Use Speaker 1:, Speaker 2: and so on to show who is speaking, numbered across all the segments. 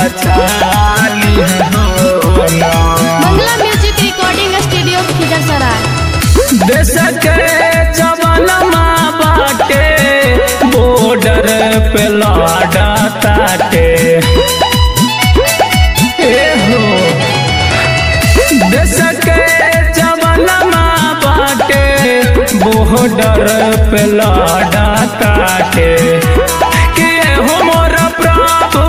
Speaker 1: बचा लिहा हो ना
Speaker 2: Mangla music recording studio Khizersarai
Speaker 1: देश के जवानमा बाटे बॉर्डर पे लड़ा ताटे ए हो देश के जवानमा बाटे बॉर्डर पे लड़ा ताटे के हो मोर प्रभु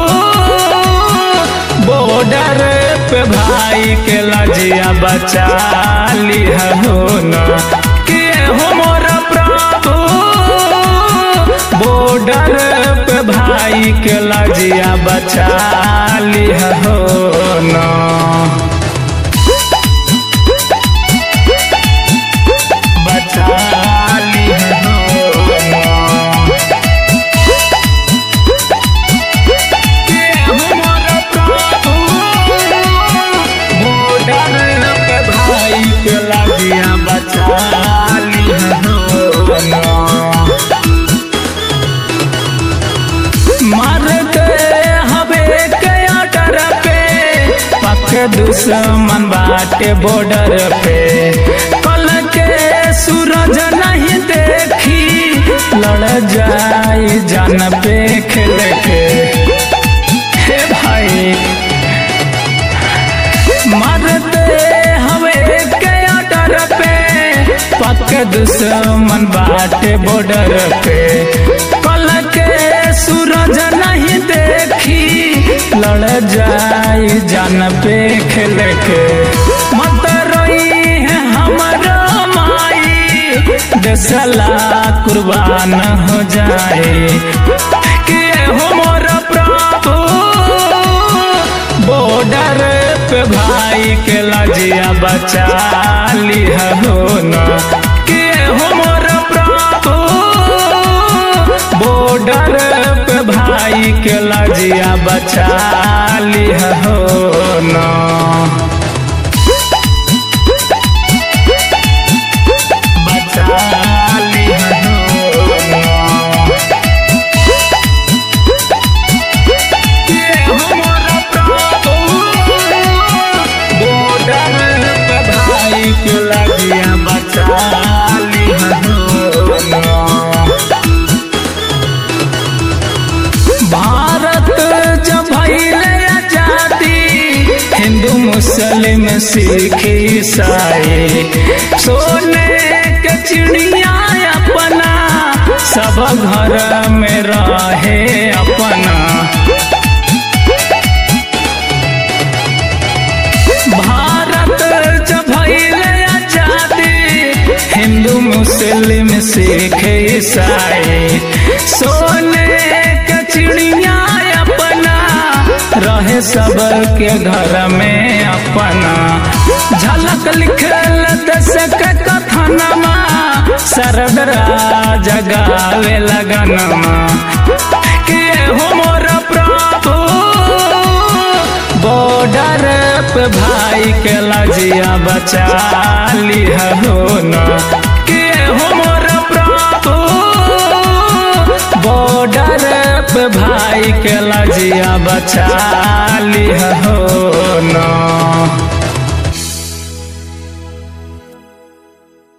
Speaker 1: बॉर्डर पे भाई के लजिया बचा लिहा हो ना के हो मोर प्रभु बॉर्डर पे भाई के लजिया बचा लिहा हो ना बचा लिहा हो ना के हमर प्रभु बॉर्डर पे भाई के लगिया बचा लिहा हो ना मारते हवे के आटर पे पक दुश्मन बाटे बॉर्डर पे कल के सूरज नहीं देखी लड़ जाई जान पे खेल के हे भाई मारते हवे के आटर पे पक दुश्मन बाटे बॉर्डर पे कल के सूरज नहीं देखी लड़ जाई जान पे खेल के मत रोई है हमारा माई देसला कुर्बान हो जाए के हो मोर प्रभु बॉर्डर पे भाई के लजिया बचा लिहा हो ना के हो मोर प्रभु बॉर्डर पे भाई के लजिया बचा लिहा हो ना बचा लिहा हो ना के हमर प्रभु बॉर्डर पे भाई के लगिया बचा लिहा हो ना भारत जब भइले आजादी हिंदू मुस्लिम सिख ईसाई सोने के चिड़िया अपना सब घर में रहे अपना भारत जब भइले आजादी हिंदू मुस्लिम सिख ईसाई सोने के चिड़िया अपना रहे सब के घर में अपना झलक लिखल दस के कथनमा सरदरा जगावे लगनमा के हो मोर प्रभु बॉर्डर पे भाई के लजिया बचा लिहा हो ना के हो मोर प्रभु बॉर्डर पे भाई के लजिया बचा लिहा हो ना